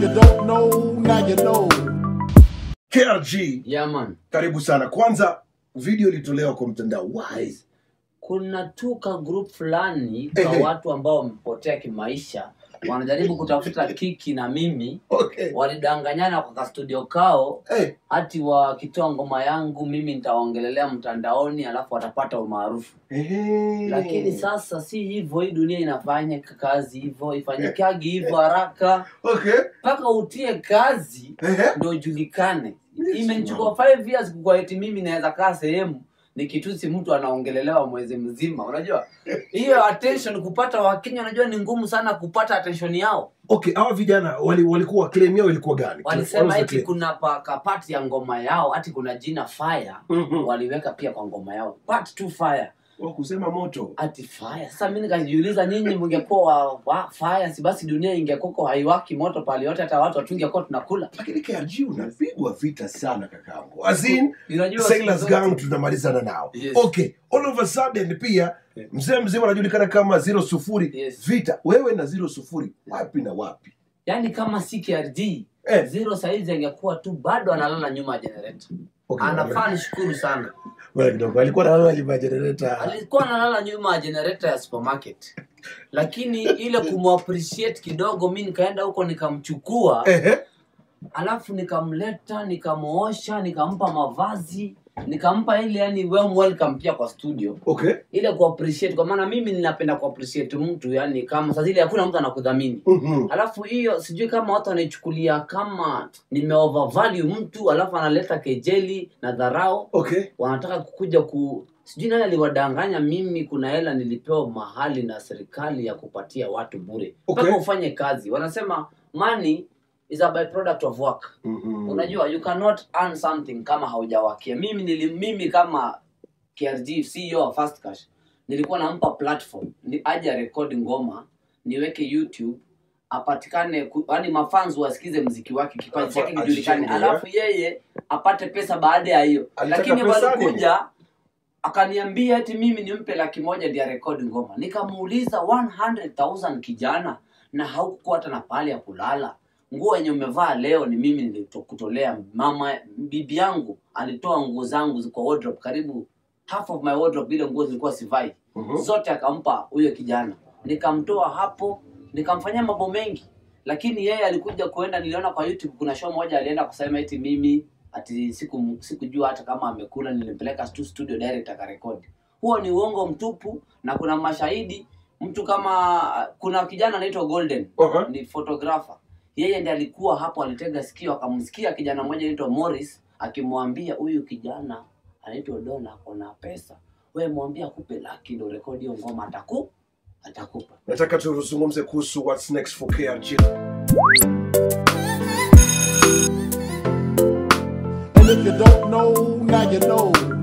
you don't know, now you know. KRG, Yeah, man. karibu sana. Kwanza video ilitolewa kwa mtandao. Why? Kuna tu ka group fulani ka Ehe. watu ambao wamepotea kimaisha wanajaribu kutafuta kiki na mimi Okay. walidanganyana kwa kastudio kao Hey, hati wakitoa ngoma yangu mimi nitawaongelelea mtandaoni alafu watapata umaarufu hey. lakini sasa si hivyo hii dunia inafanya kazi hivyo ifanyikagi hivyo haraka Okay. mpaka utie kazi Ehe. ndo ujulikane Yes, imenichukua five years kukua eti mimi naweza kaa sehemu nikitusi mtu anaongelelewa mwezi mzima unajua hiyo attention kupata wakenya unajua ni ngumu sana kupata attention yao Okay, hawa vijana wali, walikuwa claim yao ilikuwa gani? walisema What was the eti claim? kuna pa- kapati ya ngoma yao hati kuna jina fire Mhm. waliweka pia kwa ngoma yao part two fire Wa kusema moto. ati fire sasa mi nikajiuliza nyinyi mngekuwa wa, wa fire si basi dunia ingekuko haiwaki moto pale yote hata watu watungekuwa tunakula Lakini KRG unapigwa vita sana kakangu. As in, unajua Sailors siku zote- Gang tunamalizana nao. Yes. Okay, all of a sudden pia Yeah. mzee mzima anajulikana kama zero sufuri Yes. vita. Wewe na zero sufuri wapi na wapi? yaani kama si KRG Eh. zero saizi angekuwa tu bado analala nyuma ya generator Okay, anafaa nishukuru sana wewe kidogo alikuwa na wewe alivaa generator. alikuwa analala nyuma ya generator ya supermarket lakini ile kumappreciate kidogo mi nikaenda huko nikamchukua Ehe. alafu nikamleta nikamuosha nikampa mavazi nikampa ile yani warm welcome pia kwa studio Okay. ile kuappreciate kwa maana mimi ninapenda kuappreciate mtu yani kama saa zile hakuna mtu anakudhamini Mhm. alafu hiyo sijui kama watu wanaichukulia kama nime overvalue mtu alafu analeta kejeli na dharau Okay. wanataka kukuja ku sijui nani aliwadanganya mimi kuna hela nilipewa mahali na serikali ya kupatia watu bure Okay. mpaka ufanye kazi wanasema money is a byproduct of work Mhm. unajua you cannot earn something kama haujawakia mimi nili, mimi kama KRG CEO wa Fast Cash nilikuwa nampa platform ni aje arekodi ngoma niweke YouTube apatikane ku- yaani mafans wasikize mziki wake kipaji Alafu chake kijulikane ajijenge, alafu yeye apate pesa baada ya hiyo Alitaka lakini pesa walikuja akaniambia eti mimi nimpe laki moja ndio arekodi ngoma nikamuuliza 100000 kijana na haukukuwa hata na pahali ya kulala nguo yenye umevaa leo ni mimi nilikutolea mama bibi yangu alitoa nguo zangu kwa wardrobe karibu half of my wardrobe ile nguo zilikuwa sivai Mhm. zote akampa huyo kijana nikamtoa hapo nikamfanyia mambo mengi lakini yeye alikuja kuenda niliona kwa youtube kuna show moja alienda kusema eti mimi ati siku sikujua hata kama amekula nilimpeleka tu studio direct akarekodi huo ni uongo mtupu na kuna mashahidi mtu kama kuna kijana anaitwa golden Aha. ni photographer yeye ndiye alikuwa hapo alitega sikio akamsikia kijana mmoja anaitwa morris akimwambia huyu kijana anaitwa dona akona pesa we mwambie akupe laki ndo rekodi hiyo ngoma ataku atakupa nataka tuzungumze kuhusu what's next for KRG. And if you don't know, now you know.